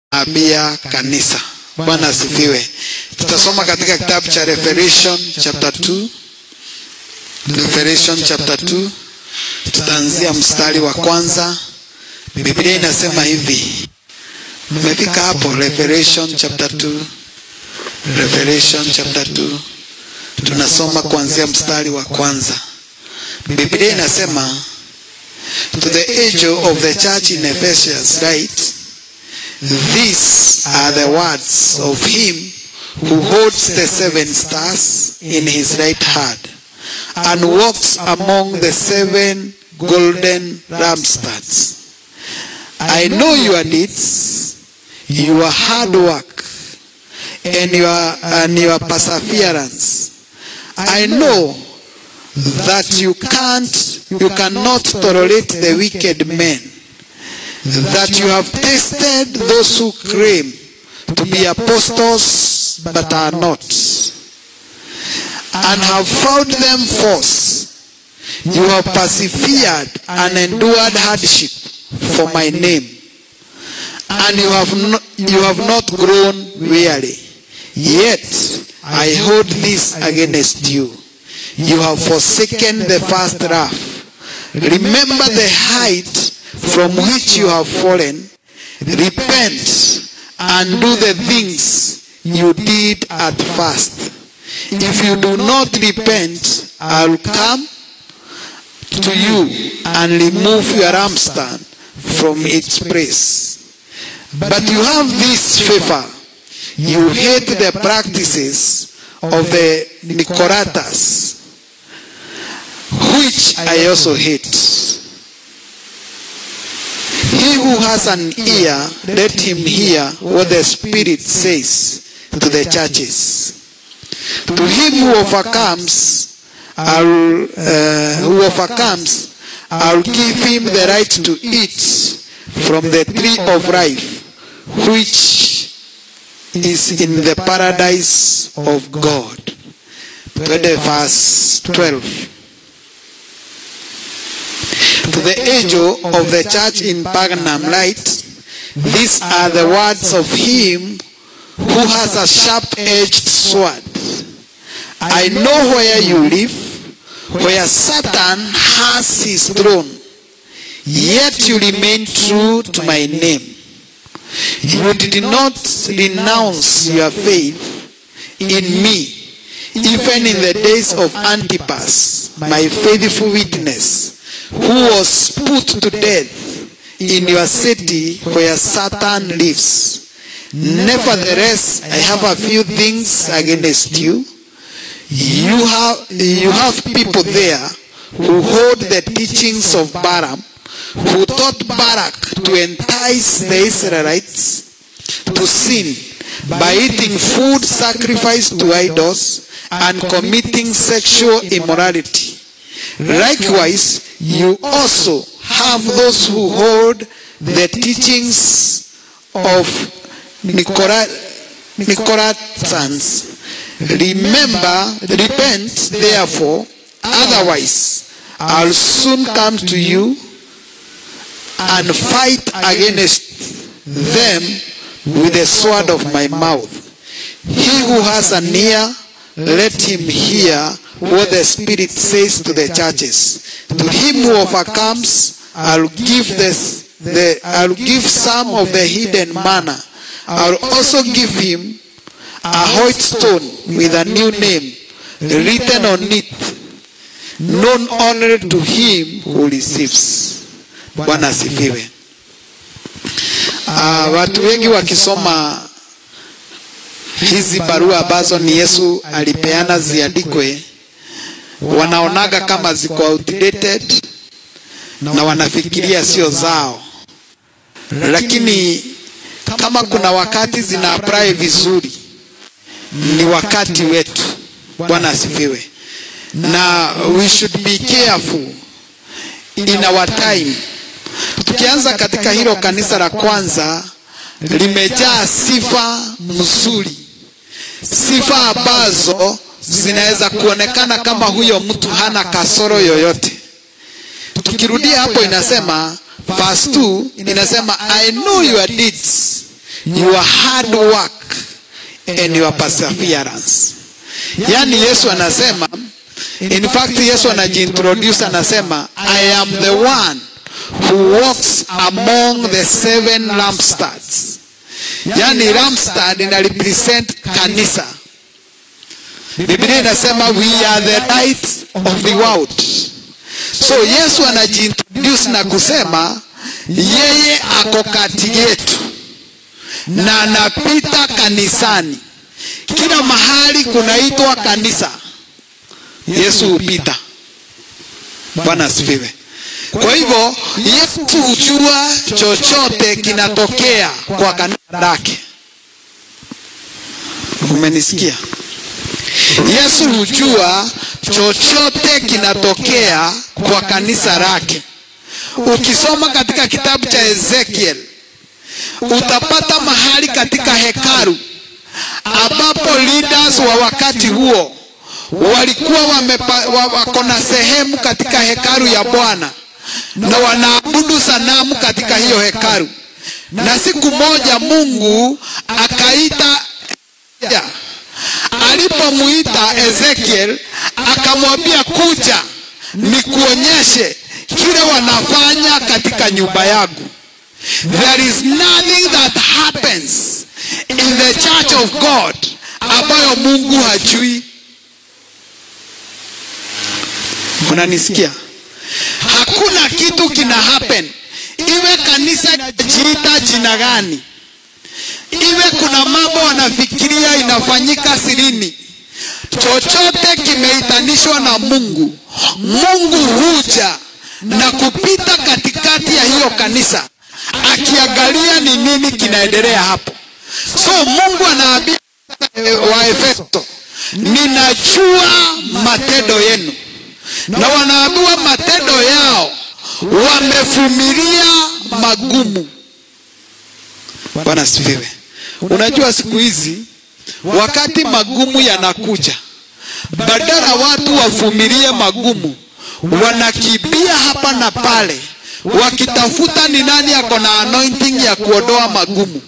abia kanisa. Bwana asifiwe. Tutasoma katika kitabu cha Revelation chapter 2. Revelation chapter 2 tutaanzia mstari wa kwanza. Biblia inasema hivi, umefika hapo? Revelation chapter 2, Revelation chapter 2, tunasoma kuanzia mstari wa kwanza. Biblia inasema to the angel of the church in Ephesus write, these are the words of him who holds the seven stars in his right hand and walks among the seven golden lampstands. I know your deeds, your hard work, and your, and your perseverance. I know that you can't, you cannot tolerate the wicked men, that you have tested those who claim to be apostles but are not, and have found them false. You have persevered and endured hardship for my name, and you have not, you have not grown weary. Yet I hold this against you. You have forsaken the first love. Remember the height from which you have fallen. Repent and do the things you did at first. If you do not repent, I will come to you and remove your lampstand from its place. But you have this favor. You hate the practices of the Nicolaitans, which I also hate. He who has an ear, let him hear what the Spirit says to the churches. To him who overcomes, I'll, uh, who overcomes, I'll give him the right to eat from the tree of life, which is in the paradise of God. 20 verse 12. To the angel of the church in Pergamum write, These are the words of him who has a sharp-edged sword. I know where you live, where Satan has his throne, yet you remain true to my name. You did not renounce your faith in me, even in the days of Antipas, my faithful witness, who was put to death in your city where Satan lives. Nevertheless, I have a few things against you. You have, you have people there who hold the teachings of Balaam, who taught Barak to entice the Israelites to sin by eating food sacrificed to idols and committing sexual immorality. Likewise, you also have those who hold the teachings of Nicolaitans. Remember, repent therefore, otherwise I'll soon come to you and fight against them with the sword of my mouth. He who has an ear, let him hear what the Spirit says to the churches. To him who overcomes, I'll give this, the, I'll give some of the hidden manna. I'll also give him a white stone with a new name written on it, known only to him who receives. Bwana asifiwe. Uh, watu wengi wakisoma hizi barua ambazo ni Yesu alipeana ziandikwe, wanaonaga kama ziko outdated na wanafikiria sio zao, lakini kama kuna wakati zina apply vizuri, ni wakati wetu. Bwana asifiwe. Na we should be careful in our time. Tukianza katika hilo kanisa la kwanza, limejaa sifa mzuri, sifa ambazo zinaweza kuonekana kama huyo mtu hana kasoro yoyote. Tukirudia hapo, inasema verse 2 inasema I know your deeds your hard work and your perseverance yaani yesu anasema in fact yesu anajiintroduce anasema i am the one who walks among the seven lampstands yaani lampstand ina represent kanisa biblia inasema we are the light of the world so yesu anajiintroduce na kusema yeye ako kati yetu na anapita kanisani kila mahali kunaitwa kanisa yesu hupita bwana asifiwe kwa hivyo yesu hujua chochote kinatokea kwa kanisa lake umenisikia yesu hujua chochote kinatokea kwa kanisa lake ukisoma katika kitabu cha ezekiel utapata mahali katika hekalu ambapo leaders wa wakati huo walikuwa wamepa, wa, wako na sehemu katika hekalu ya bwana na wanaabudu sanamu katika hiyo hekalu na siku moja mungu akaita ya, alipomuita ezekiel akamwambia kuja nikuonyeshe kile wanafanya katika nyumba yangu there is nothing that happens in the church of god ambayo mungu hajui unanisikia hakuna kitu kina happen iwe kanisa inajiita jina gani iwe kuna mambo wanafikiria inafanyika sirini chochote kimeitanishwa na mungu mungu huja na kupita katikati ya hiyo kanisa akiangalia ni nini kinaendelea hapo so mungu anaambia waefeso ninajua matendo yenu na wanaambiwa matendo yao wamevumilia magumu bwana sifiwe unajua siku hizi wakati magumu yanakuja badala watu wavumilie magumu wanakimbia hapa na pale wakitafuta ni nani ako na anointing ya kuondoa magumu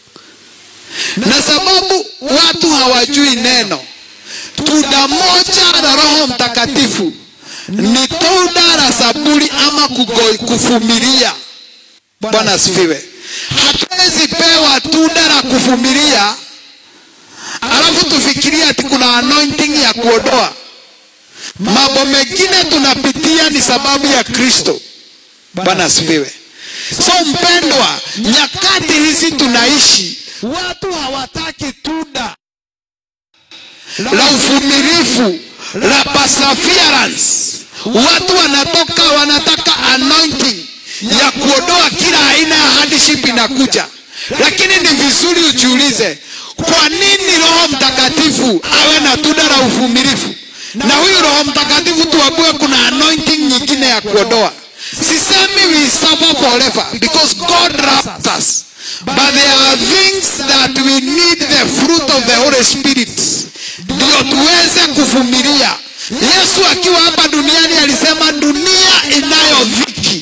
na sababu watu hawajui neno tunda moja la roho mtakatifu ni tunda la saburi ama kugoi kuvumilia bwana asifiwe hatuwezi pewa tunda la kuvumilia alafu tufikirie ati kuna anointing ya kuondoa mambo mengine tunapitia ni sababu ya kristo bwana asifiwe so mpendwa nyakati hizi tunaishi watu hawataki tunda la uvumilivu la perseverance watu wanatoka wanataka anointing ya kuondoa kila aina ya hardship inakuja lakini ni vizuri ujiulize kwa nini roho mtakatifu awe na tunda la uvumilivu na huyu roho mtakatifu tuambiwe kuna anointing nyingine ya kuondoa sisemi we suffer forever because god loves us but there are things that we need the fruit of the holy spirit ndio tuweze kuvumilia yesu akiwa hapa duniani alisema dunia inayo dhiki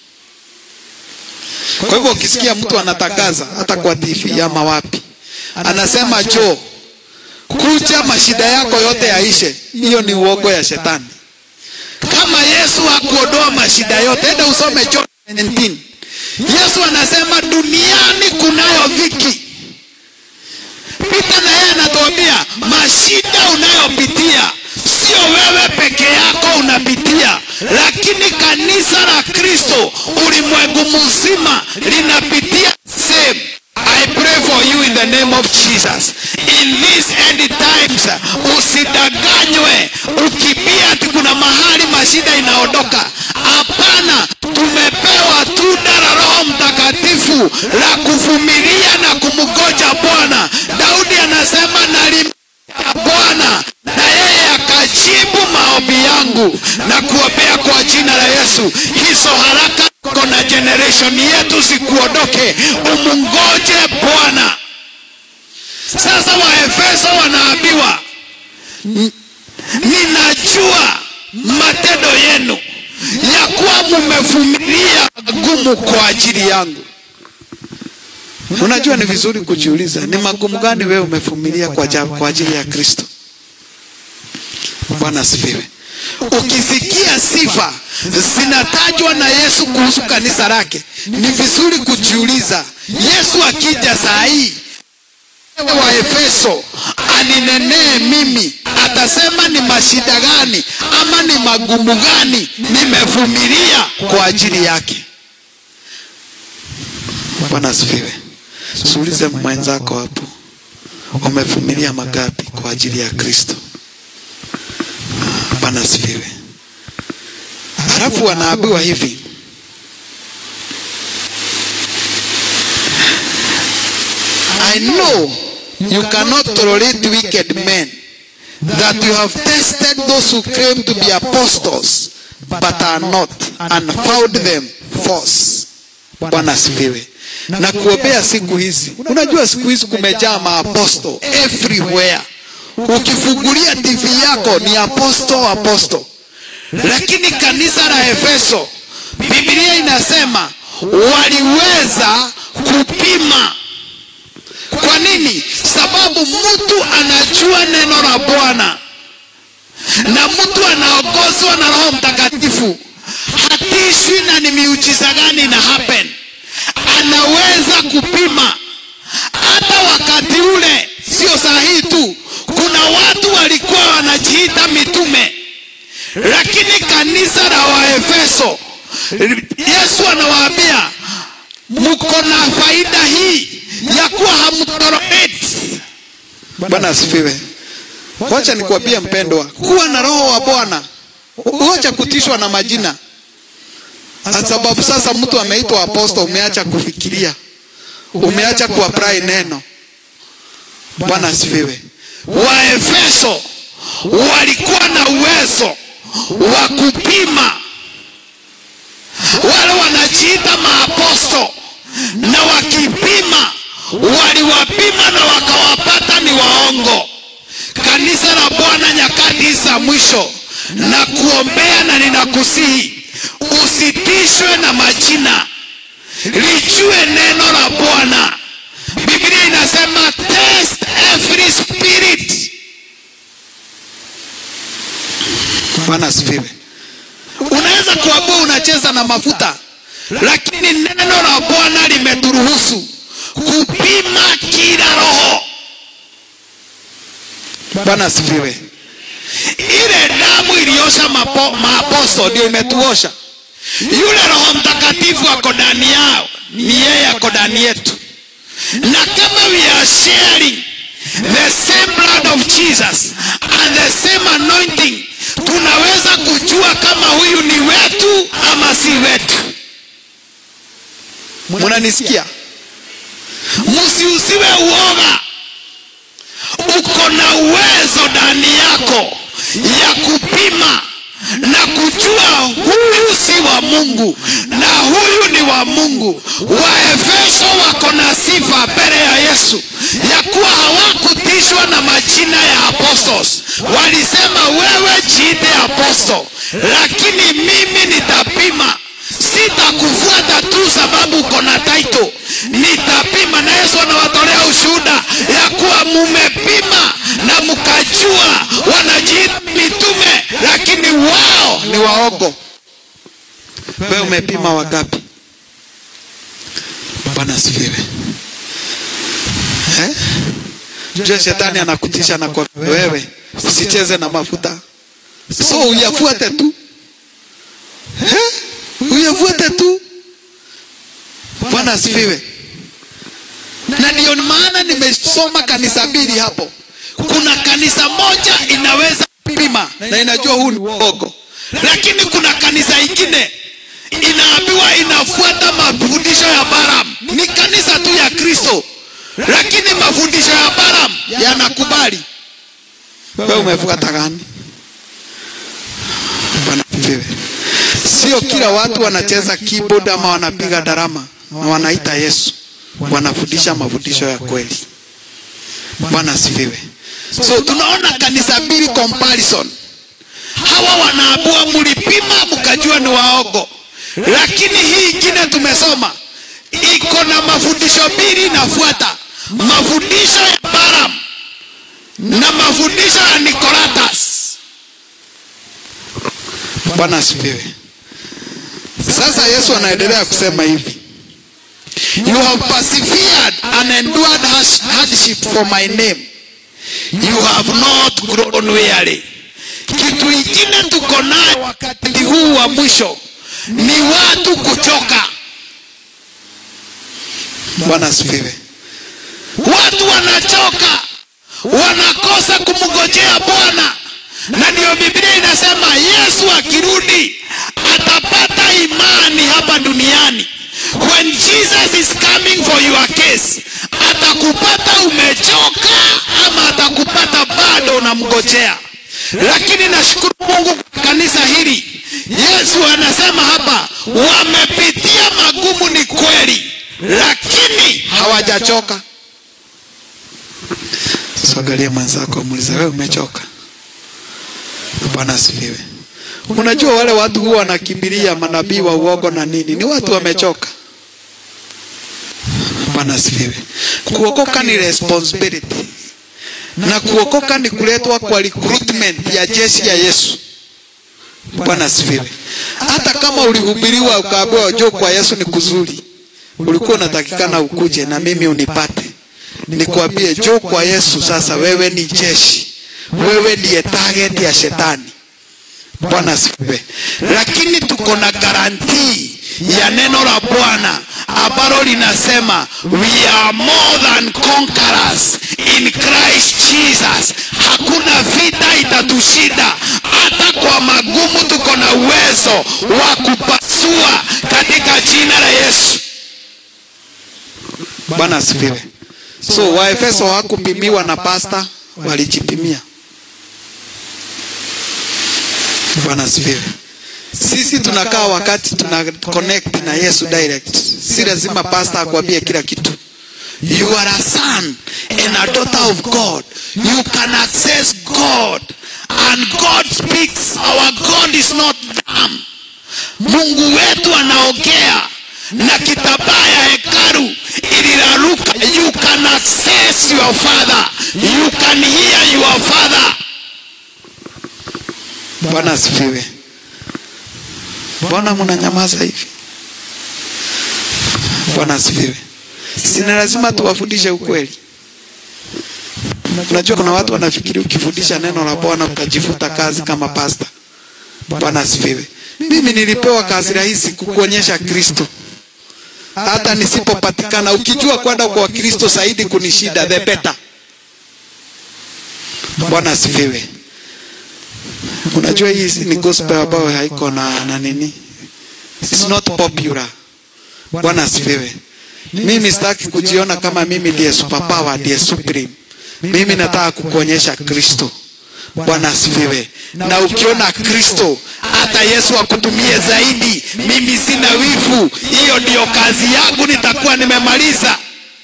kwa hivyo ukisikia mtu anatangaza hata kwa tv ama wapi anasema jo kuja mashida yako yote yaishe hiyo ni uogo ya shetani kama yesu hakuondoa mashida yote enda usome john 19 yesu anasema duniani kunayo dhiki pita na yeye anatuambia mashida unayopitia sio wewe peke yako unapitia lakini kanisa la kristo ulimwengu mzima linapitia same I pray for you in the name of Jesus. In these end times, usidanganywe ukimbia ati kuna mahali mashida inaondoka. Hapana, tumepewa tunda la Roho Mtakatifu la kuvumilia na kumgoja Bwana. Daudi anasema nalim Bwana na yeye akajibu maombi yangu na kuombea kwa jina la Yesu. Hizo haraka kona generation yetu zikuondoke, umungoje Bwana. Sasa Waefeso wanaambiwa ninajua matendo yenu ya kuwa mumevumilia magumu kwa ajili yangu. Unajua, ni vizuri kujiuliza ni magumu gani wewe umevumilia kwa, ja- kwa ajili ya Kristo. Bwana asifiwe. Ukisikia sifa zinatajwa na Yesu kuhusu kanisa lake, ni vizuri kujiuliza, Yesu akija saa hii wa Efeso aninenee mimi, atasema ni mashida gani ama ni magumu gani nimevumilia kwa ajili yake. Bwana asifiwe. Suulize mwenzako hapo, umevumilia magapi kwa ajili ya Kristo? Bwana asifiwe. Halafu wanaambiwa hivi, I know you cannot tolerate wicked men, that you have tested those who claim to be apostles but are not, and found them false. Bwana asifiwe. Na kuombea siku hizi, unajua siku hizi kumejaa maaposto everywhere. Ukifungulia TV yako ni aposto aposto, lakini kanisa la Efeso, Biblia inasema waliweza kupima kwa nini? Sababu mtu anajua neno la Bwana na mtu anaongozwa na Roho Mtakatifu, hatishwi na ni miujiza gani na happen. Anaweza kupima hata wakati ule, sio sahihi tu. Kuna watu walikuwa wanajiita mitume, lakini kanisa la Waefeso, Yesu anawaambia mko na faida hii ya kuwa hamtolerate. Bwana asifiwe. Wacha nikwambie mpendwa, kuwa na roho wa Bwana, wacha kutishwa na majina, sababu sasa mtu ameitwa aposto, umeacha kufikiria, umeacha kuapply neno. Bwana asifiwe. Waefeso walikuwa na uwezo wa kupima wale wanajiita maaposto na wakipima waliwapima na wakawapata ni waongo. Kanisa la Bwana nyakati za mwisho, na kuombea na ninakusihi usitishwe na majina, lijue neno la Bwana. Biblia inasema test every spirit. Bwana asifiwe. Unaweza kuambia unacheza na mafuta, lakini neno la Bwana limeturuhusu kupima kila roho. Bwana asifiwe. Ile damu iliosha mapo, maaposto ndio imetuosha. Yule Roho Mtakatifu ako ndani yao, ni yeye ako ndani yetu, na kama we are sharing the same blood of Jesus and the same anointing, tunaweza kujua kama huyu ni wetu ama si wetu. Munanisikia? Msiusiwe uoga, uko na uwezo ndani yako ya kupima na kujua huyu si wa Mungu na huyu ni wa Mungu. Waefeso wako na sifa mbele ya Yesu ya kuwa hawakutishwa na majina ya apostles. Walisema wewe jiite apostle, lakini mimi nitapima sitakufuata tu sababu uko na title, nitapima. Na Yesu anawatolea ushuhuda ya kuwa mumepima na mkajua wanajiita mitume, lakini wao ni waongo. Wewe umepima wangapi? Bwana asifiwe. Eh? Jua shetani anakutisha na kwa wewe usicheze na mafuta, so uyafuate tu eh? uyafuate tu. Bwana asifiwe. Na ndio maana nimesoma kanisa mbili hapo. Kuna kanisa moja inaweza pima na inajua huu ni uongo, lakini kuna kanisa ingine inaambiwa inafuata mafundisho ya Balaam. Ni kanisa tu ya Kristo, lakini mafundisho ya Balaam yanakubali. Wewe umefuata gani? Bwana asifiwe. Sio kila watu wanacheza keyboard ama wanapiga darama na wanaita Yesu, wanafundisha mafundisho ya kweli. Bwana asifiwe. So tunaona kanisa mbili comparison. Hawa wanaambiwa mlipima mkajua ni waongo, lakini hii ingine tumesoma iko na mafundisho mbili inafuata mafundisho ya Balaam na mafundisho ya Nikolatas. Bwana asifiwe. Sasa Yesu anaendelea kusema hivi, you have persevered and endured harsh- hardship for my name, you have not grown weary. Kitu ingine tuko nayo wakati huu wa mwisho ni watu kuchoka. Bwana asifiwe. Watu wanachoka, wanakosa kumngojea Bwana, na ndiyo Biblia inasema Yesu akirudi atapata imani hapa duniani. When Jesus is coming for your case, atakupata umechoka ama atakupata bado unamngojea. Lakini nashukuru Mungu kwa kanisa hili, Yesu anasema hapa, wamepitia magumu, ni kweli, lakini hawajachoka. Sogalia mwenzako, muulize wewe, umechoka? Bwana asifiwe. Unajua wale watu huwa wanakimbilia manabii wa uongo na nini, ni watu wamechoka. Bwana asifiwe. Kuokoka ni responsibility na kuokoka ni kuletwa kwa recruitment ya jeshi ya Yesu. Bwana asifiwe. Hata kama ulihubiriwa ukaambiwa njoo kwa Yesu ni kuzuri, ulikuwa unatakikana ukuje na mimi unipate, nikwambie njoo kwa Yesu. Sasa wewe ni jeshi, wewe ndiye target ya shetani. Bwana asifiwe. Lakini tuko na garantii ya neno la Bwana ambalo linasema we are more than conquerors in Christ Jesus. Hakuna vita itatushinda, hata kwa magumu tuko na uwezo wa kupasua katika jina la Yesu. Bwana asifiwe. So Waefeso hawakupimiwa na pasta, walijipimia. Bwana asifiwe. Sisi tunakaa wakati tuna connect na Yesu direct, si lazima pastor akwambie kila kitu. You are a son and a daughter of God. You can access God and God speaks. Our God is not dumb. Mungu wetu anaongea na kitambaa ya hekalu iliraruka. You can access your father. You can hear your father. Bwana asifiwe. Mbona mnanyamaza hivi? Bwana asifiwe. Sina lazima tuwafundishe ukweli. Unajua kuna watu wanafikiri ukifundisha neno la Bwana utajifuta kazi kama pasta. Bwana asifiwe. Mimi nilipewa kazi rahisi kukuonyesha Kristo. Hata nisipopatikana, ukijua kwenda kwa Kristo zaidi kunishida, the better. Bwana asifiwe. Unajua hii ni gospel ambayo haiko na, na nini, it's not popular. Bwana asifiwe. Mimi sitaki kujiona kama mimi ndiye superpower, ndiye supreme. Mimi nataka kukuonyesha Kristo. Bwana asifiwe. Na ukiona Kristo, hata Yesu akutumie zaidi. Mimi sina wivu, hiyo ndiyo kazi yangu, nitakuwa nimemaliza.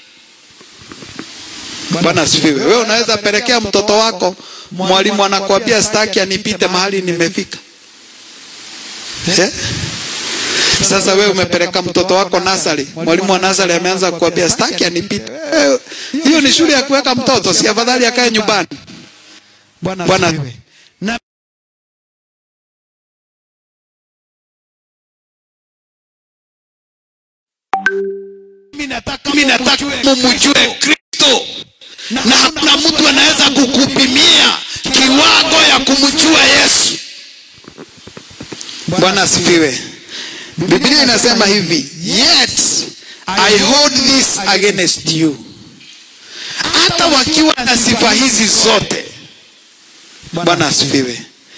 Bwana asifiwe. Wewe unaweza pelekea mtoto wako, mwalimu anakuambia sitaki anipite mahali nimefika. Eh? Sasa wewe umepeleka mtoto wako nasari, mwalimu wa nasari ameanza kukuambia sitaki anipite. Eh, Hiyo ni shule ya kuweka mtoto, si afadhali akae nyumbani? Bwana asifiwe. Na mimi nataka mimi nataka mumjue Kristo, na hakuna mtu anaweza kukupimia kiwango ya kumjua Yesu. Bwana asifiwe. Biblia inasema hivi, yet I hold this against you. Hata wakiwa na sifa hizi zote, Bwana asifiwe,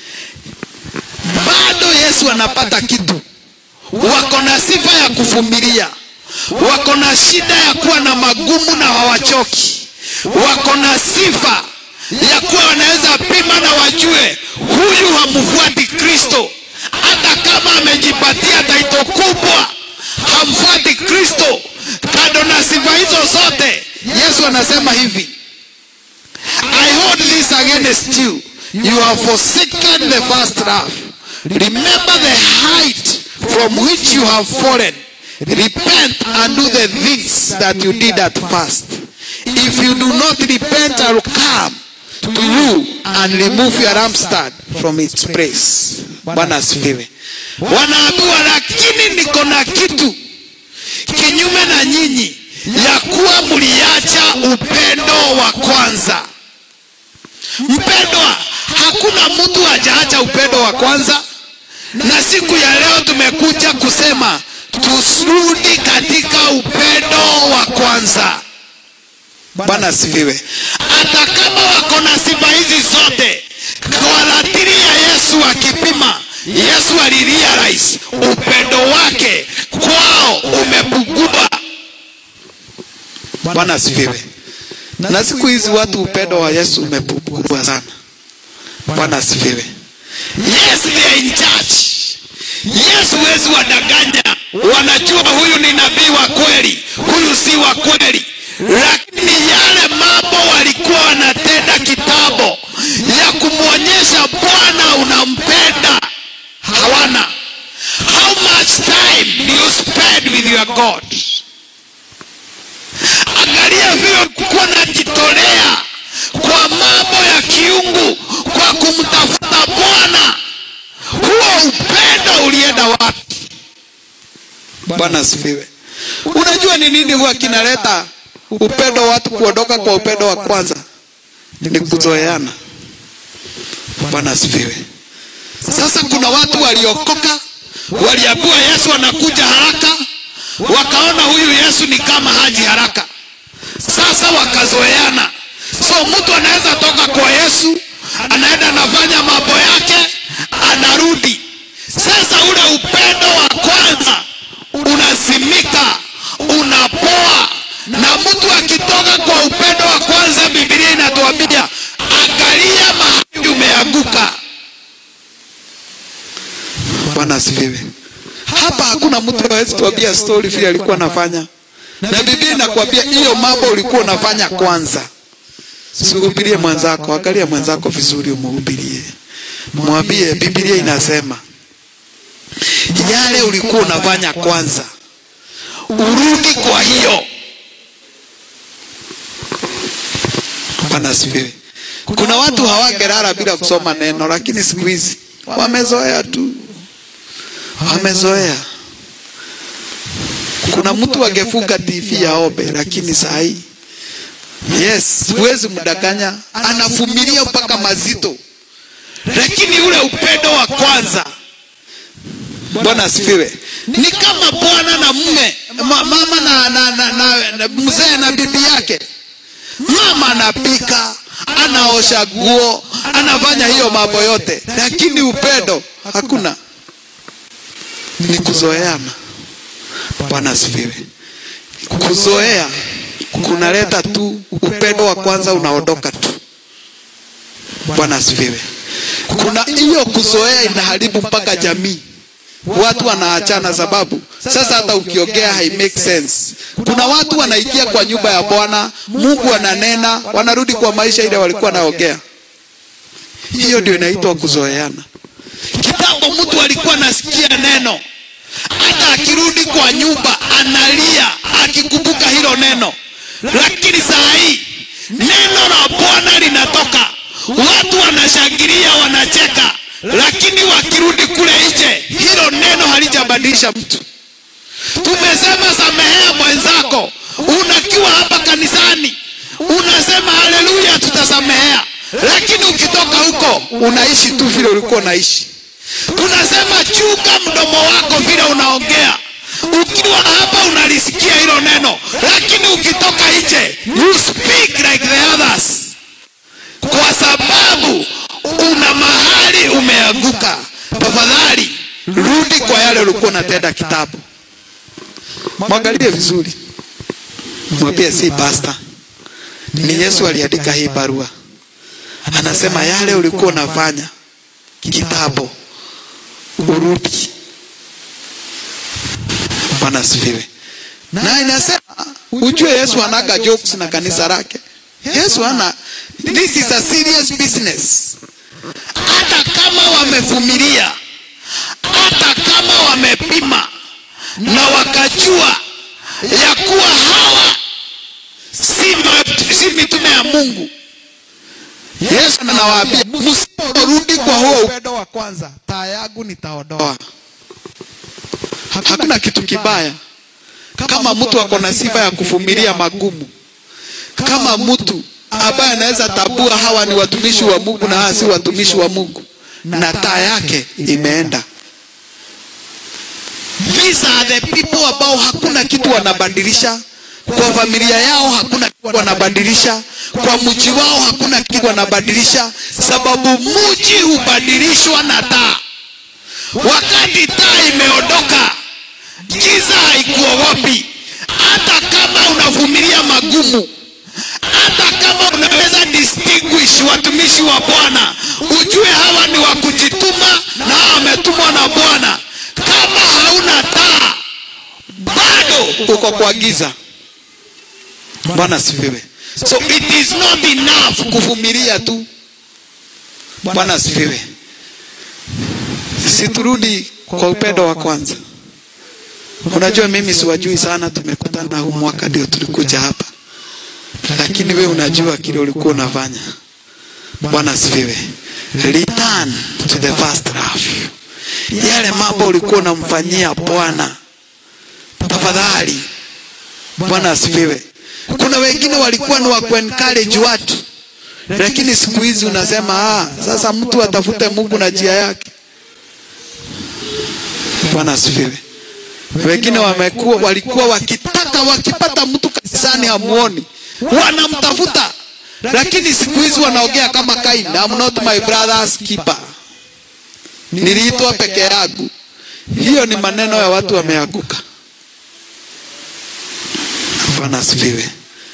bado Yesu anapata kitu. Wako na sifa ya kuvumilia, wako na shida ya kuwa na magumu na hawachoki, wako na sifa ya kuwa wanaweza pima na wajue huyu hamfuati Kristo, hata kama amejipatia taito kubwa, hamfuati Kristo. Kando na sifa hizo zote, Yesu anasema hivi, I hold this against you. You have forsaken the first love. Remember the height from which you have fallen. repent and do the things that you did at first. If you do not repent, I will come to you and remove your lampstand from its place. Bwana asifiwe. Wanaambiwa, lakini niko na kitu kinyume na nyinyi, ya kuwa mliacha upendo wa kwanza. Mpendwa, hakuna mtu hajaacha upendo wa kwanza, na siku ya leo tumekuja kusema tusirudi katika upendo wa kwanza. Bwana asifiwe. Hata kama wako na sifa hizi zote, kwa ratili ya Yesu akipima, Yesu alirealize upendo wake kwao umepungua. Bwana asifiwe. Na siku hizi watu upendo wa Yesu umepungua sana. Bwana asifiwe. Yes, they are in church. Yes, huwezi wadanganya, wanajua huyu ni nabii wa kweli, huyu si wa kweli, lakini yale mambo walikuwa wanatenda kitambo ya kumwonyesha Bwana unampenda hawana. How much time do you spend with your God? Angalia vile ulikuwa najitolea kwa mambo ya kiungu, kwa kumtafuta Bwana. Huo upendo ulienda wapi? Bwana asifiwe. Unajua ni nini huwa kinaleta upendo watu kuondoka kwa upendo wa kwanza? Ni kuzoeana. Bwana asifiwe. Sasa kuna watu waliokoka, waliambiwa Yesu anakuja haraka, wakaona huyu Yesu ni kama haji haraka. Sasa wakazoeana. So mtu anaweza toka kwa Yesu, anaenda anafanya mambo yake, anarudi. Sasa ule upendo wa kwanza unasimika, unapoa, na mtu akitoka kwa upendo wa kwanza, Biblia inatuambia angalia mahali umeanguka. Bwana asifiwe. Hapa hakuna mtu hawezi tuambia story vile alikuwa anafanya, na Biblia inakwambia hiyo mambo ulikuwa unafanya kwanza. Sihubirie mwenzako, angalia mwenzako vizuri, umuhubirie, mwambie Biblia inasema yale ulikuwa unafanya kwanza, urudi kwa hiyo. Bwana asifiwe. Kuna watu hawangelala bila kusoma neno, lakini siku hizi wamezoea tu, wamezoea. Kuna mtu angefunga TV aombe, lakini saa hii yes, huwezi mdanganya, anavumilia mpaka mazito, lakini ule upendo wa kwanza Bwana asifiwe. Ni kama bwana na mume, ma, mama na, na, na, na, na mzee na bibi yake. Mama anapika, anaosha nguo, anafanya hiyo mambo yote, lakini upendo hakuna, ni kuzoeana. Bwana asifiwe. Kuzoea kunaleta tu upendo wa kwanza unaondoka tu. Bwana asifiwe. Kuna hiyo kuzoea inaharibu mpaka jamii watu wanaachana sababu sasa hata ukiongea hai make sense. Kuna watu wanaingia kwa nyumba ya Bwana, Mungu ananena, wanarudi kwa maisha ile walikuwa naongea. Hiyo ndio inaitwa kuzoeana. Kitambo mtu alikuwa anasikia neno, hata akirudi kwa nyumba analia akikumbuka hilo neno, lakini saa hii neno la Bwana linatoka, watu wanashangilia, wanacheka lakini wakirudi kule nje, hilo neno halijabadilisha mtu. Tumesema samehea mwenzako, unakiwa hapa kanisani unasema haleluya, tutasamehea, lakini ukitoka huko unaishi tu vile ulikuwa unaishi. Tunasema chunga mdomo wako vile unaongea. Ukiwa hapa unalisikia hilo neno, lakini ukitoka nje you speak like the others, kwa sababu una mahali umeanguka. Tafadhali rudi kwa yale ulikuwa unatenda kitabu. Mwangalie vizuri, mwambie si pasta, ni Yesu aliandika hii barua. Anasema yale ulikuwa unafanya kitabu, urudi. Bwana asifiwe. Na inasema ujue Yesu anaga jokes na kanisa lake. Yesu ana, this is a serious business hata kama wamevumilia, hata kama wamepima, na wakajua ya kuwa hawa si, ma- si mitume ya mungu yesu anawaambia msiporudi kwa huo upendo wa kwanza taa yangu nitaondoa hakuna kitu kibaya kama mtu ako na sifa ya kuvumilia magumu kama mtu ambaye anaweza tabua hawa ni watumishi wa mungu na hawa si watumishi wa mungu na taa yake imeenda these are the people ambao hakuna kitu wanabadilisha kwa familia yao hakuna kitu wanabadilisha kwa mji wao hakuna kitu wanabadilisha sababu mji hubadilishwa na taa wakati taa imeondoka giza haikuogopi hata kama unavumilia magumu hata kama unaweza distinguish watumishi wa bwana ujue hawa ni wa kujituma na hawa wametumwa na bwana kama hauna taa bado uko kwa giza bwana asifiwe so it is not enough kuvumilia tu bwana asifiwe siturudi kwa upendo wa kwanza unajua mimi siwajui sana tumekutana huu mwaka ndio tulikuja hapa lakini we unajua kile ulikuwa unafanya bwana asifiwe return to the first love yale mambo ulikuwa unamfanyia bwana tafadhali bwana asifiwe kuna wengine walikuwa ni wa kuencourage watu lakini siku hizi unasema ah, sasa mtu atafute mungu na njia yake bwana asifiwe wengine wamekuwa walikuwa wakitaka wakipata mtu kanisani hamuoni wanamtafuta lakini siku hizi wanaongea kama kain I'm not my brother's keeper niliitwa peke yangu hiyo ni maneno ya watu wameanguka bwana asifiwe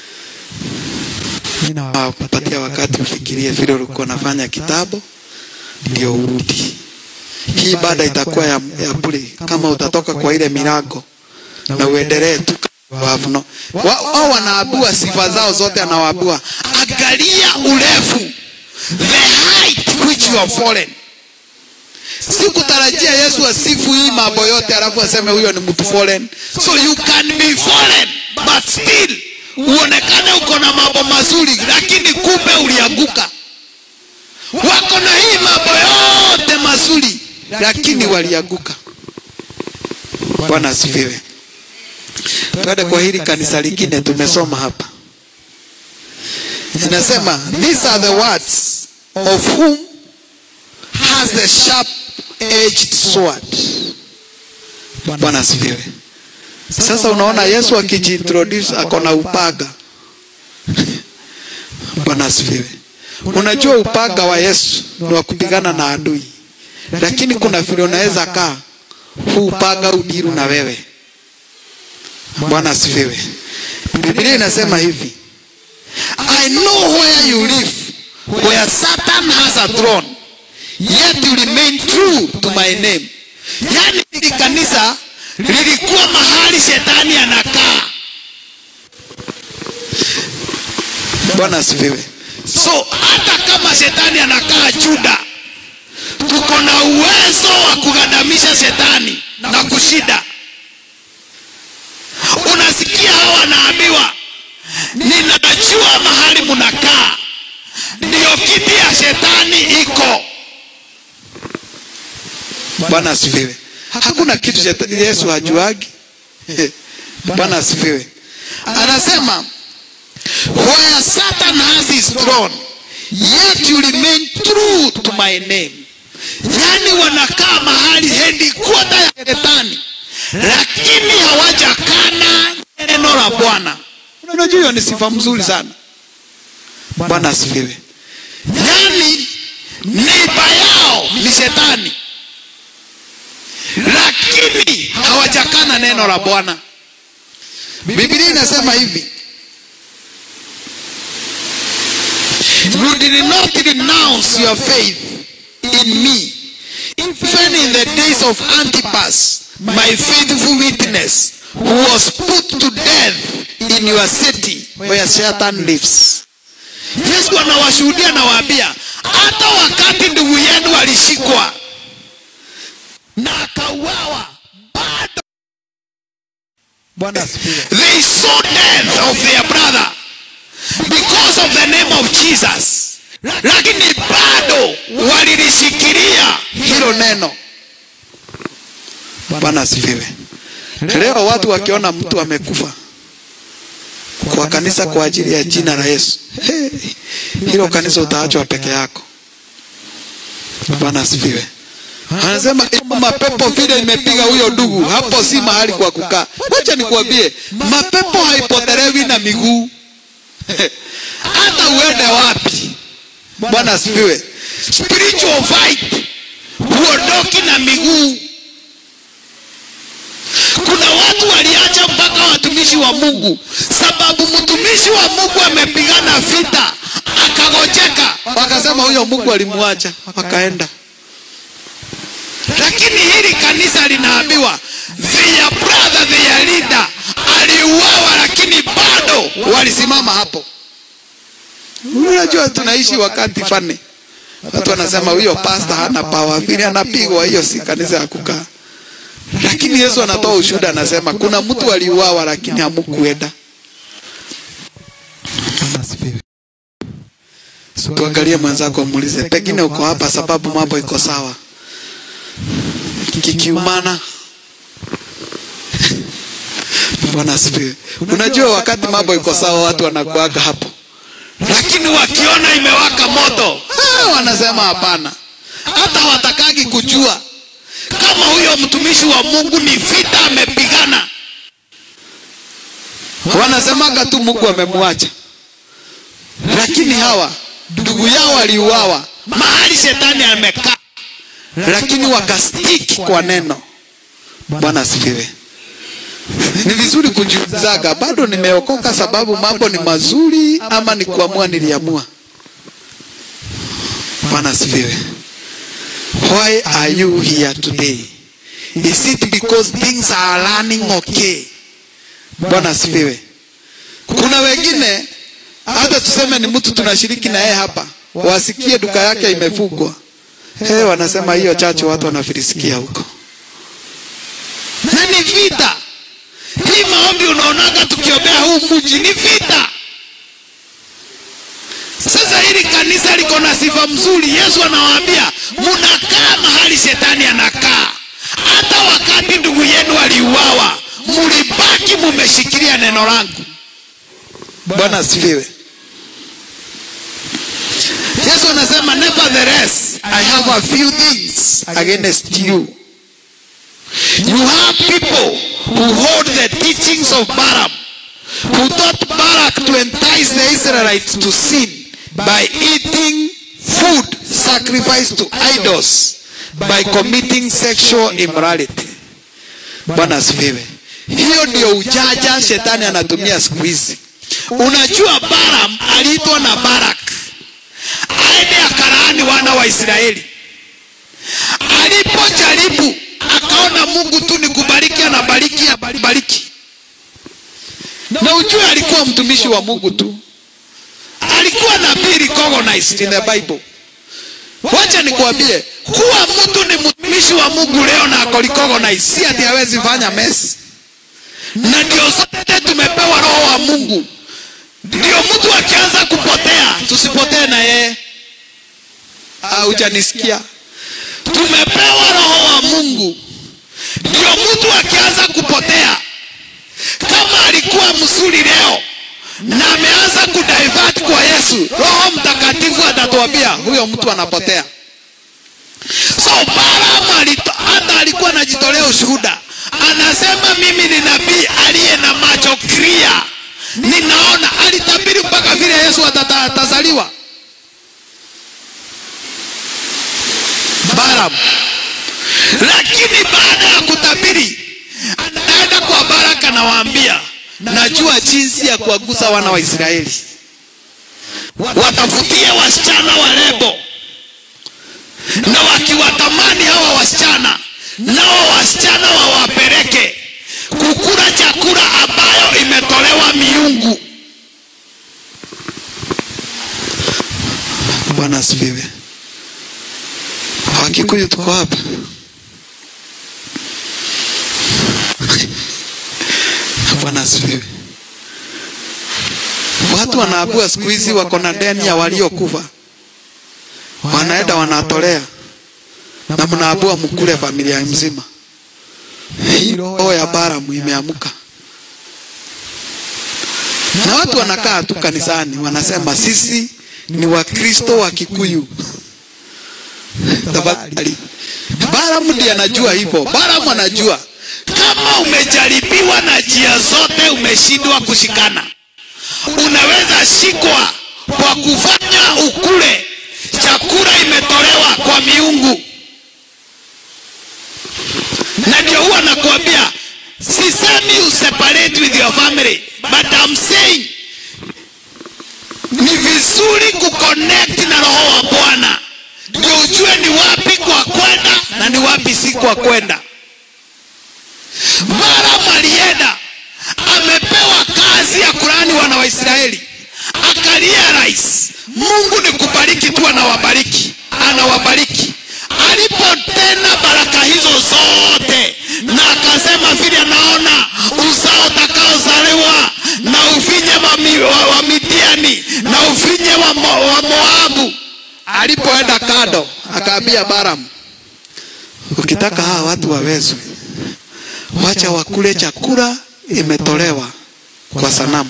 ninawapatia wakati ufikirie vile ulikuwa unafanya kitabu ndio urudi hii baada itakuwa ya, ya bure kama utatoka kwa ile milango na uendelee tu wavno wao wanaabua sifa zao zote anawaabua angalia urefu the height which you have fallen sikutarajia yesu asifu hii mambo yote alafu aseme huyo ni mtu fallen so you can be fallen but still uonekane uko na mambo mazuri lakini kumbe ulianguka wako na hii mambo yote mazuri lakini walianguka bwana asifiwe twende kwa hili kanisa lingine tumesoma hapa inasema these are the words of whom has the sharp edged sword bwana asifiwe sasa unaona yesu akijiintroduce ako na upaga bwana asifiwe unajua upaga wa yesu ni wa kupigana na adui lakini kuna vile unaweza kaa huu upaga udiru na wewe bwana asifiwe biblia inasema hivi i know where you live where satan has a throne yet you remain true to my name yani hili kanisa lilikuwa mahali shetani anakaa bwana asifiwe so hata kama shetani anakaa juda tuko na uwezo wa kugandamisha shetani na kushida unasikia hawa wanaambiwa ninajua mahali munakaa ndiyo kiti ya shetani iko bwana asifiwe hakuna kitu shetani yesu hajuagi bwana asifiwe anasema where satan has his throne yet you remain true to my name yani wanakaa mahali hedikota ya shetani lakini hawajakana neno la bwana unajua hiyo ni sifa mzuri sana bwana asifiwe yani neiba yao ni shetani lakini hawajakana neno la bwana biblia inasema hivi you did not renounce your faith in me even in the days of antipas my faithful witness who was put to death in your city where satan lives yesu anawashuhudia nawaambia hata wakati ndugu yenu walishikwa na akauawa bado bwana asifiwe They saw death of their brother because of the name of Jesus, lakini bado walilishikilia hilo neno. Bwana asifiwe. Leo watu wakiona mtu amekufa kwa kanisa kwa ajili ya jina la Yesu, hey, hilo kanisa utaachwa peke yako. Bwana asifiwe. Anasema hiyo mapepo vile imepiga huyo ndugu, hapo si mahali kwa kukaa. Wacha nikuambie, mapepo haipotelewi na miguu hata uende wapi. Bwana asifiwe. Spiritual fight huondoki na miguu. Kuna watu waliacha mpaka watumishi wa Mungu, sababu mtumishi wa Mungu amepigana vita akagojeka, wakasema huyo Mungu alimwacha, wakaenda lakini hili kanisa linaambiwa their brother their leader aliuawa lakini bado walisimama hapo unajua tunaishi wakati fani watu wanasema huyo pasta hana pawa vile anapigwa hiyo si kanisa ya kukaa lakini yesu anatoa ushuhuda anasema kuna mtu aliuawa lakini hamukuenda bwana asifiwe tuangalie mwenzako muulize pengine uko hapa sababu mambo iko sawa kikiumana bwana asifiwe unajua wakati mambo iko sawa watu wanakuaga hapo lakini wakiona imewaka moto ah, wanasema hapana hata watakagi kujua kama huyo mtumishi wa mungu ni vita amepigana wanasemaga tu mungu amemwacha lakini hawa ndugu yao waliuawa mahali shetani amekaa lakini wakastiki kwa neno bwana asifiwe ni vizuri kujiulizaga bado nimeokoka sababu mambo ni mazuri ama ni kuamua niliamua bwana asifiwe why are you here today is it because things are running okay bwana asifiwe kuna wengine hata tuseme ni mtu tunashiriki na yeye hapa wasikie duka yake imefungwa hey, wanasema hiyo chache watu wanafirisikia huko na ni vita hii maombi unaonaga tukiombea huu mji ni vita sasa hili kanisa liko na sifa mzuri yesu anawaambia munakaa mahali shetani anakaa hata wakati ndugu yenu aliuawa mulibaki mumeshikilia neno langu bwana asifiwe yesu anasema nevertheless i have a few things against you you have people who hold the teachings of Balaam, who taught Balak to entice the Israelites to sin by eating food sacrificed to idols by committing sexual immorality. Bwana asifiwe. Hiyo ndio ujaja shetani anatumia siku hizi. Unajua Balaam aliitwa na Barak aende akalaani wana wa Israeli. Alipojaribu akaona Mungu tu ni kubariki, anabariki, anabariki. Na ujue alikuwa mtumishi wa Mungu tu, alikuwa nabii recognized in the Bible. Wacha nikwambie, kuwa mtu ni mtumishi wa Mungu leo na ako recognized, si ati hawezi fanya mess. Na ndio sote tumepewa roho wa Mungu, ndio mtu akianza kupotea tusipotee na yeye. Haujanisikia? tumepewa roho wa mungu ndio mtu akianza kupotea kama alikuwa mzuri leo na ameanza kudivert kwa yesu roho mtakatifu atatuambia huyo mtu anapotea so Balaam hata alikuwa anajitolea ushuhuda anasema mimi ni nabii aliye na macho clear ninaona alitabiri mpaka vile yesu atazaliwa Balaam. Lakini baada ya kutabiri, anaenda kwa Baraka nawaambia, najua jinsi ya kuwagusa wana wa Israeli, watafutie wasichana warembo, na wakiwatamani hawa wasichana, nao wasichana wawapeleke kukula chakula ambayo imetolewa miungu. Bwana asifiwe. Wakikuyu tuko hapa. Bwana asifiwe. Watu wanaabua siku hizi wako na deni ya waliokufa, wanaenda wanatolea na mnaabua mkule familia mzima. Hii roho ya Balamu imeamuka, na watu wanakaa tu kanisani wanasema sisi ni Wakristo wa Kikuyu. Tafadhali, Balamu ndiye anajua hivyo. Balamu anajua kama umejaribiwa na njia zote, umeshindwa kushikana, unaweza shikwa kwa kufanya ukule chakula imetolewa kwa miungu. Na ndio huwa nakuambia, sisemi useparate with your family, but I'm saying ni vizuri kuconnect na roho wa Bwana ndio ujue ni wapi kwa kwenda na ni wapi si kwa kwenda. Balaam alienda amepewa kazi ya kulani wana wa Israeli, akarealize Mungu ni kubariki tu, anawabariki anawabariki. Alipotenda baraka hizo zote, na akasema vile anaona uzao utakaozaliwa na ufinye wa, mi, wa, wa Midiani na ufinye wa, Mo, wa Moabu. Alipoenda kado, akaambia Balaam, ukitaka hawa watu wawezwe, wacha wakule chakula imetolewa kwa sanamu.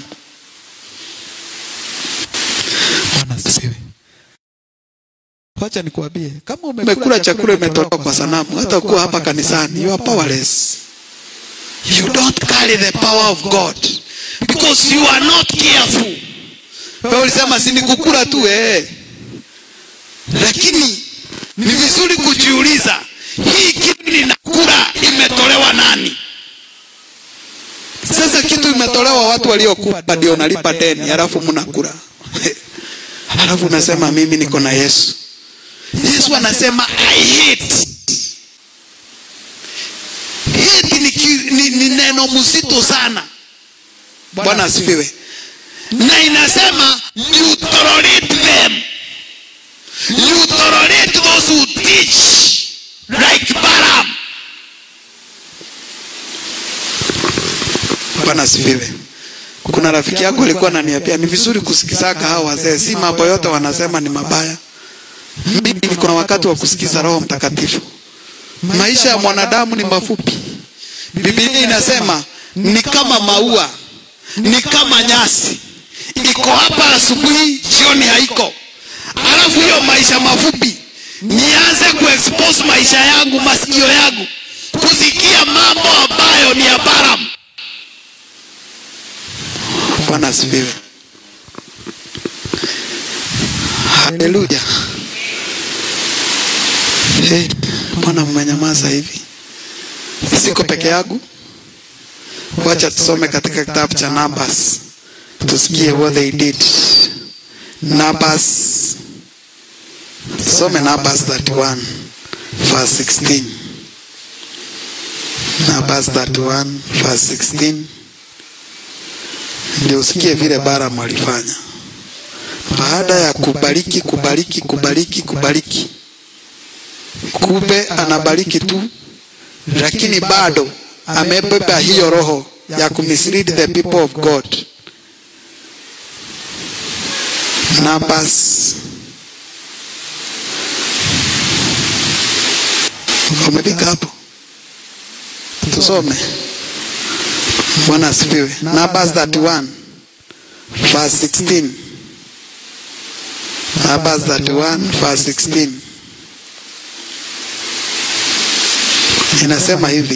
Bwana asifiwe. Wacha nikuambie kama Umekula chakula imetolewa kwa sanamu, hata kuwa hapa kanisani, you are powerless. You don't carry the power of God because you are not careful. Wewe ulisema si ni kukula tu eh, lakini ni vizuri kujiuliza, hii kitu ninakula imetolewa nani? Sasa kitu imetolewa watu waliokufa, ndio unalipa deni, halafu mnakula halafu unasema mimi niko na Yesu. Yesu anasema I hate. Hate ni, ki- ni, ni neno mzito sana. Bwana asifiwe. Na inasema you tolerate them. You tolerate those who teach like Balaam. Bwana asifiwe. Kuna rafiki yako alikuwa ananiambia ni vizuri kusikizaga hao wazee, si mambo yote wanasema ni mabaya. Mimi niko na wakati wa kusikiza Roho Mtakatifu. Maisha ya mwanadamu ni mafupi. Biblia inasema ni kama maua, ni kama nyasi, iko hapa asubuhi, jioni haiko. Alafu hiyo maisha mafupi nianze kuexpose maisha yangu, masikio yangu kusikia mambo ambayo ni ya Balaam. Bwana asifiwe. Haleluya. Hey, mbona mmenyamaza hivi? Siko peke yangu. Wacha tusome katika kitabu cha Numbers tusikie what they did. Numbers, tusome Numbers 31 verse 16. Numbers 31 verse 16 ndio usikie vile Balaam alifanya baada ya kubariki kubariki kubariki kubariki, kumbe anabariki tu, lakini bado amebeba hiyo roho ya kumislead the people of God. Numbers umefika hapo, tusome. Bwana asifiwe. Numbers 31 verse 16. Numbers 31 verse 16 inasema hivi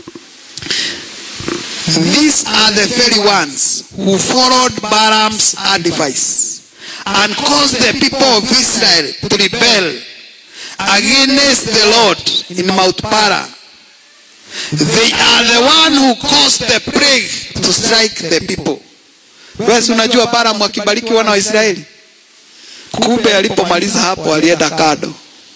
These are the very ones who followed Balaam's advice and caused the people of Israel to rebel against the Lord in Mount Para. They are the one who caused the plague to strike the people. Wewe si unajua Balaam akibariki wana wa Israeli? Kumbe alipomaliza hapo alienda kado.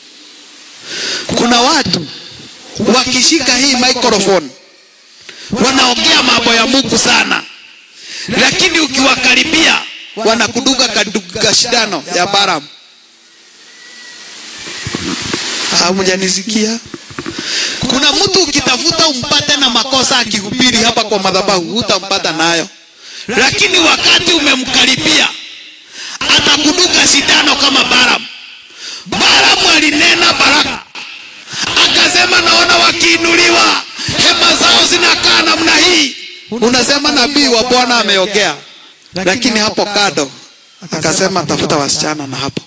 Kuna watu wakishika hii microphone wanaongea mambo ya Mungu sana, lakini ukiwakaribia wanakuduga kaduga shindano ya Balaam. Hamjanisikia? kuna mtu ukitafuta umpate na makosa akihubiri hapa kwa madhabahu hutampata nayo lakini wakati umemkaribia atakuduka sindano kama Balaam. Balaam alinena baraka, akasema naona wakiinuliwa hema zao zinakaa namna hii. Unasema nabii wa Bwana ameongea, lakini hapo kado akasema tafuta wasichana na hapo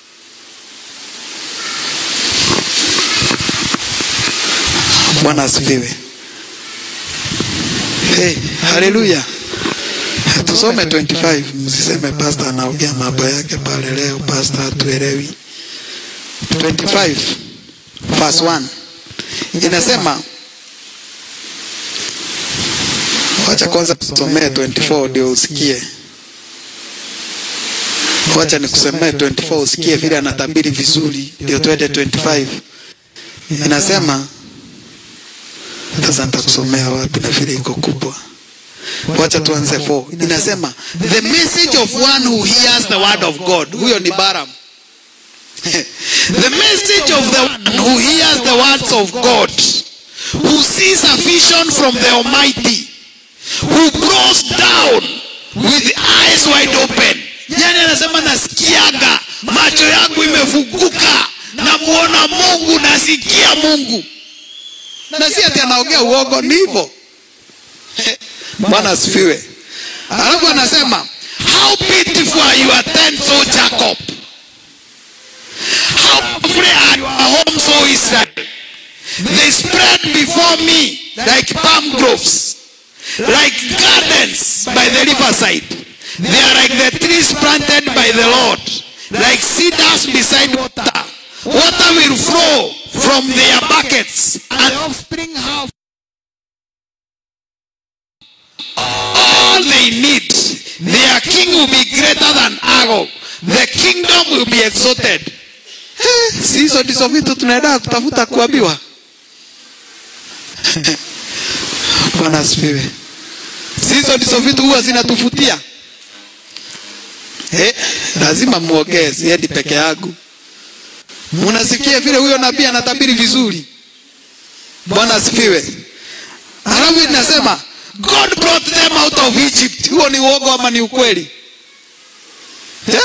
Bwana asifiwe. Hey, haleluya. Tusome 25, msiseme pastor anaongea mambo yake pale leo, pastor hatuelewi. 25 verse 1 inasema, wacha kwanza tusomee 24 ndio usikie. Wacha nikusomee 24 usikie vile anatabiri vizuri, ndio twende 25. Inasema sasa nitakusomea wapi na vile iko kubwa. Wacha tuanze 4. Inasema the message of one who hears the word of God. Huyo ni Balaam. the message of the one who hears the words of God, who sees a vision from the Almighty, who goes down with eyes wide open. Yani anasema nasikiaga, macho yangu imefunguka, namuona Mungu, nasikia Mungu na si ati anaongea uongo, ni hivyo. Bwana asifiwe. Alafu anasema how beautiful are your tents, O Jacob, how lovely are your homes, O Israel. They spread before me like palm groves, like gardens by the riverside. They are like the trees planted by the Lord, like cedars beside water. Water will flow from their buckets, and offspring have all they need. Their king will be greater than Agog. The kingdom will be exalted. Eh, Si hizo ndizo vitu tunaenda kutafuta kuambiwa. Bwana asifiwe. Si hizo ndizo vitu huwa zinatufutia. Eh, lazima muongee, siendi peke yangu. Munasikia vile huyo nabii anatabiri vizuri. Bwana asifiwe. Alafu inasema God brought them out of Egypt. Huo ni uogo ama ni ukweli? Yeah?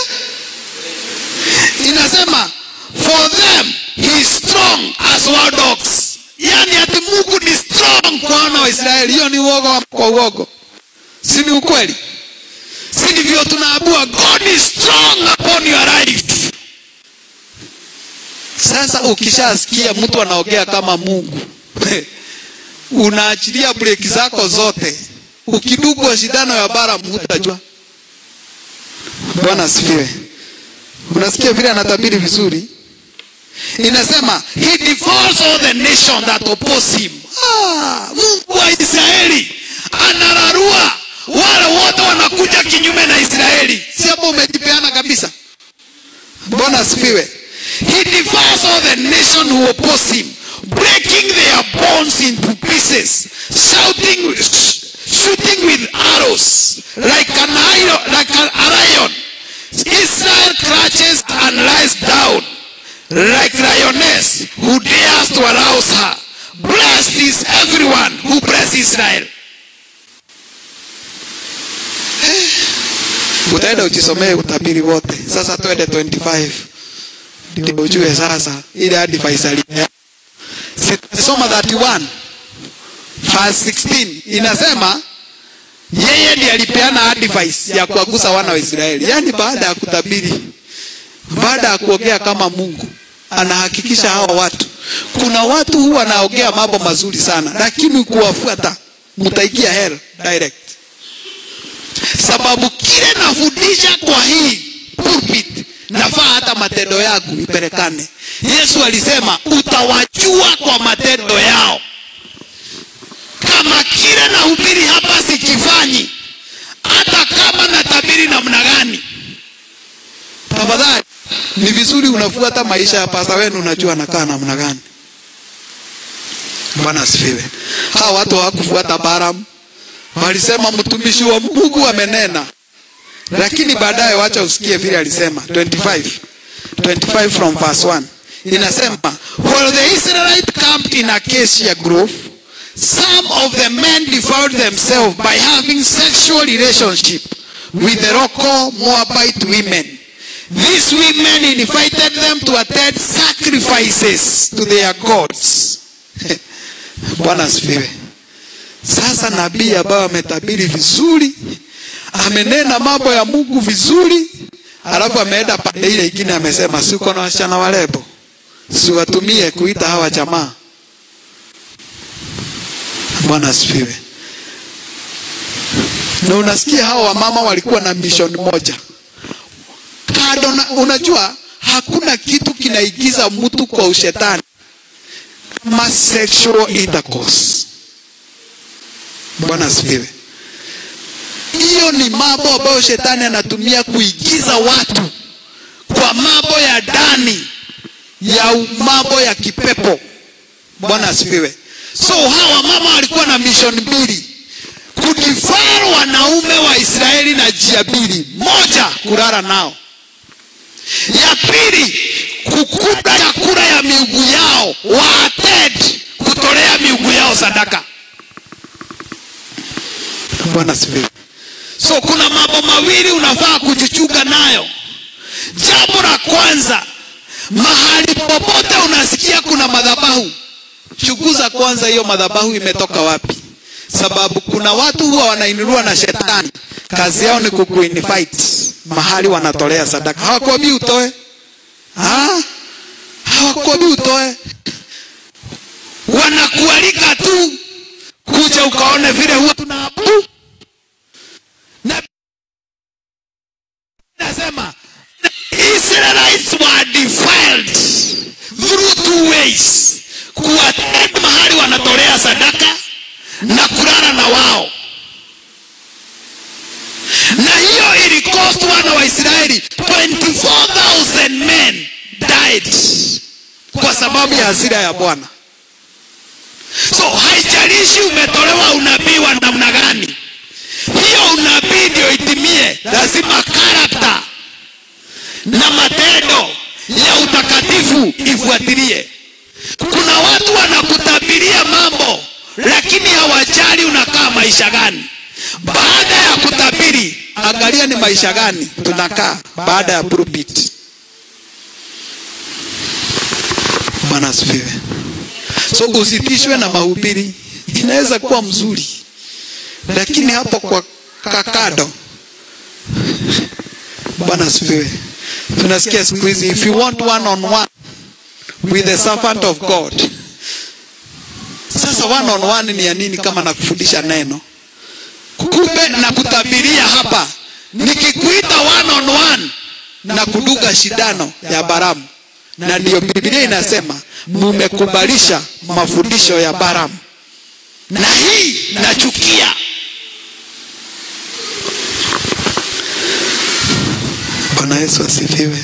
Inasema for them he is strong as wild dogs. Yani ati Mungu ni strong kwa wana wa Israeli. Hiyo ni uogo ama kwa uogo? Si ni ukweli? Si ndivyo tunaabua God is strong upon your life. Sasa ukishasikia mtu anaongea kama Mungu unaachilia breki zako zote. Ukidugwa shindano ya Balaam hutajua. Bwana asifiwe. Unasikia vile anatabiri vizuri? Inasema he devours all the nation that oppose him. Ah, Mungu wa Israeli anararua wale wote wanakuja kinyume na Israeli. Si hapo umejipeana kabisa? Bwana asifiwe. He devours all the nation who oppose him, breaking their bones into pieces, shouting, sh- shooting with arrows like an iron, like an lion. Israel crouches and lies down like lioness who dares to arouse her. Blessed is everyone who blesses Israel. Utaenda ujisomee utabiri wote. Sasa twende 25 ndio ujue sasa ile advice alipea. Soma 31 verse 16 inasema yeye ndiye alipeana advice ya kuwagusa wana wa Israeli. Yaani baada ya kutabiri, baada ya kuongea kama Mungu, anahakikisha hawa watu. Kuna watu huwa wanaongea mambo mazuri sana, lakini kuwafuata mtaigia hell direct. Sababu kile nafundisha kwa hii pulpit nafaa hata matendo yangu ipelekane. Yesu alisema utawajua kwa matendo yao. Kama kile nahubiri hapa sikifanyi, hata kama natabiri namna gani, tafadhali ni vizuri unafuata maisha ya pasta wenu, unajua anakaa namna gani. Bwana asifiwe. Hawa watu hawakufuata Balaam, walisema mtumishi wa Mungu amenena, lakini baadaye wacha usikie vile alisema 25 25 from verse 1 inasema while the Israelite camped in Acacia Grove some of the men defiled themselves by having sexual relationship with the local Moabite women these women invited them to attend sacrifices to their gods Bwana asifiwe sasa nabii ambayo ametabiri vizuri amenena mambo ya Mungu vizuri alafu ameenda pande ile ingine amesema siko na wasichana warembo siwatumie kuita hawa jamaa bwana asifiwe na unasikia hawa wamama walikuwa na mission moja kado na, unajua hakuna kitu kinaigiza mtu kwa ushetani kama sexual intercourse bwana asifiwe hiyo ni mambo ambayo shetani anatumia kuigiza watu kwa mambo ya ndani ya mambo ya kipepo bwana asifiwe so hawa mama walikuwa na mission mbili kudifar wanaume wa israeli na njia mbili moja kulala nao ya pili kukula chakula ya miungu yao waated kutolea miungu yao sadaka bwana asifiwe so kuna mambo mawili unafaa kujichunga nayo jambo la kwanza mahali popote unasikia kuna madhabahu chunguza kwanza hiyo madhabahu imetoka wapi sababu kuna watu huwa wanainuliwa na shetani kazi yao ni kukuinvite mahali wanatolea sadaka hawakuambii utoe ha? hawakuambii utoe wanakualika tu kuja ukaone vile huwa tunaabudu na nasema Israelites were defiled through two ways kuwatenda mahali wanatolea sadaka na kulala na wao na hiyo ilikost wana wa Israeli 24,000 men died kwa sababu ya hasira ya Bwana. So haijalishi umetolewa unabii wa namna gani, hiyo unabii ndio itimie, lazima karakta na matendo ya utakatifu ifuatilie. Kuna watu wanakutabiria mambo lakini hawajali unakaa maisha gani. Baada ya kutabiri, angalia ni maisha gani tunakaa baada ya pulpit. Bwana asifiwe. So usitishwe na mahubiri, inaweza kuwa mzuri, lakini hapo kwa kakado. Bwana asifiwe. Tunasikia siku hizi, if you want one on one with the servant of God. Sasa one on one ni ya nini kama nakufundisha neno? Kumbe na kutabiria hapa, nikikuita one on one na kuduga shindano ya Baramu, na ndiyo Biblia inasema mumekubalisha mafundisho ya Baramu, na hii nachukia. Bwana Yesu asifiwe.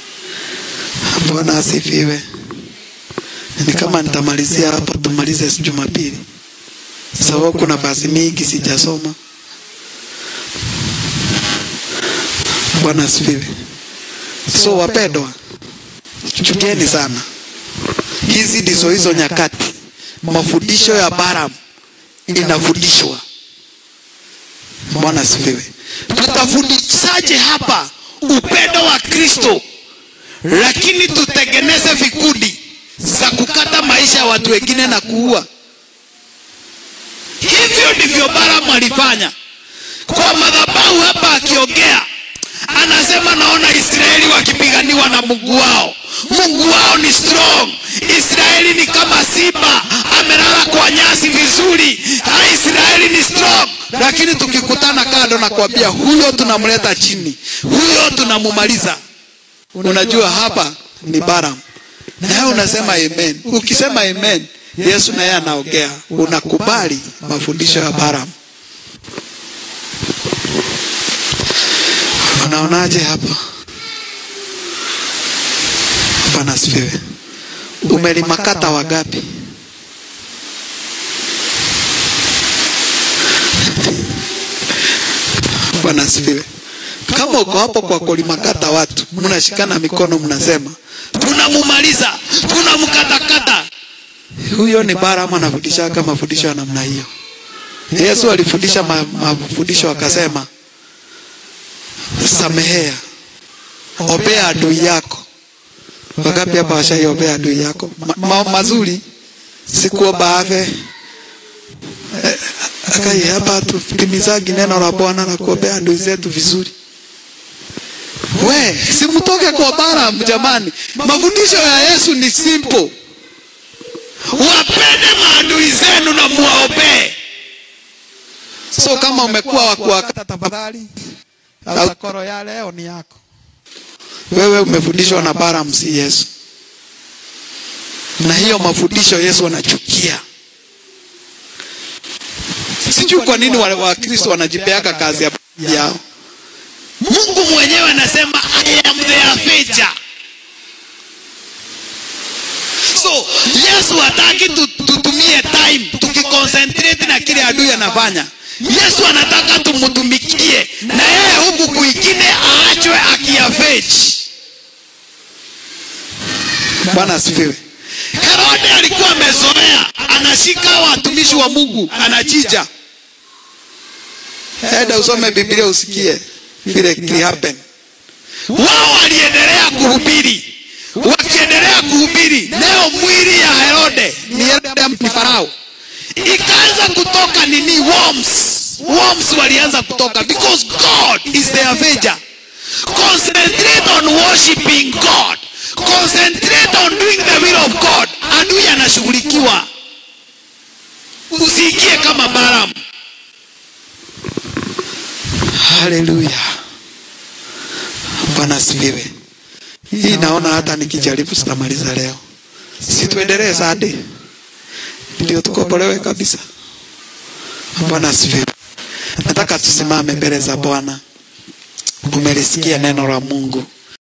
Bwana asifiwe. Ni kama nitamalizia hapa, tumalize Jumapili, sababu kuna fasi mingi sijasoma. Bwana asifiwe. So wapendwa, chukeni sana, hizi ndizo hizo nyakati mafundisho ya Balaam inafundishwa. Bwana asifiwe. Tutafundishaje hapa upendo wa Kristo, lakini tutengeneze vikundi za kukata maisha ya watu wengine na kuua. Hivyo ndivyo Balaam alifanya kwa madhabahu hapa, akiongea anasema, naona Israeli wakipiganiwa na Mungu wao. Mungu wao ni strong. Israeli ni kama simba amelala kwa nyasi vizuri. Ha, Israeli ni strong, lakini tukikutana kando na kuambia huyo tunamleta chini, huyo tunamumaliza. Unajua hapa ni Balaam nawe unasema amen. Ukisema amen, Yesu naye anaongea, unakubali mafundisho ya Balaam. Unaonaje hapa? Bwana asifiwe. Umelimakata wangapi? Bwana asifiwe. kama uko hapo kwa kulimakata watu mnashikana mikono mnasema tunamumaliza tunamkatakata huyo ni Balaam anafundisha kama mafundisho ya namna hiyo Yesu alifundisha ma- mafundisho akasema samehea obea adui yako Wangapi hapa washaiombea adui yako? Ma, ma, mazuri sikuomba afe. Eh, Akai hapa tutimizagi neno la Bwana na kuombea adui zetu vizuri. We, simtoke kwa Balaam jamani. Mafundisho ya Yesu ni simple. Wapende maadui zenu na muwaombee. So kama umekuwa wa kuwakata tafadhali, au koro ya leo ni yako. Wewe umefundishwa na Balaam si Yesu. Na hiyo mafundisho Yesu anachukia. Sijui kwa nini wale Wakristo wanajipeaka kazi ya yao. Mungu mwenyewe anasema I am the avenger. So Yesu hataki tu- tutumie time tukiconcentrate na kile adui anafanya. Yesu anataka tumtumikie na yeye huku kwingine aachwe akiavenge. Bwana asifiwe. Herode alikuwa amezoea, anashika watumishi wa Mungu, anachija. Enda usome Biblia usikie vile kilihappen. Wao waliendelea kuhubiri, wakiendelea kuhubiri, leo mwili ya Herode ni Herode ni Farao, ikaanza kutoka nini? Worms, worms walianza kutoka because God is the avenger. Concentrate on worshiping God. Concentrate on doing the will of God. Adui anashughulikiwa. Usiingie kama Balaam. Haleluya. Bwana asifiwe. Hii naona hata nikijaribu sitamaliza leo. Si tuendelee Sunday. Ndio tukombolewe kabisa. Bwana asifiwe. Nataka tusimame mbele za Bwana. Umelisikia neno la Mungu.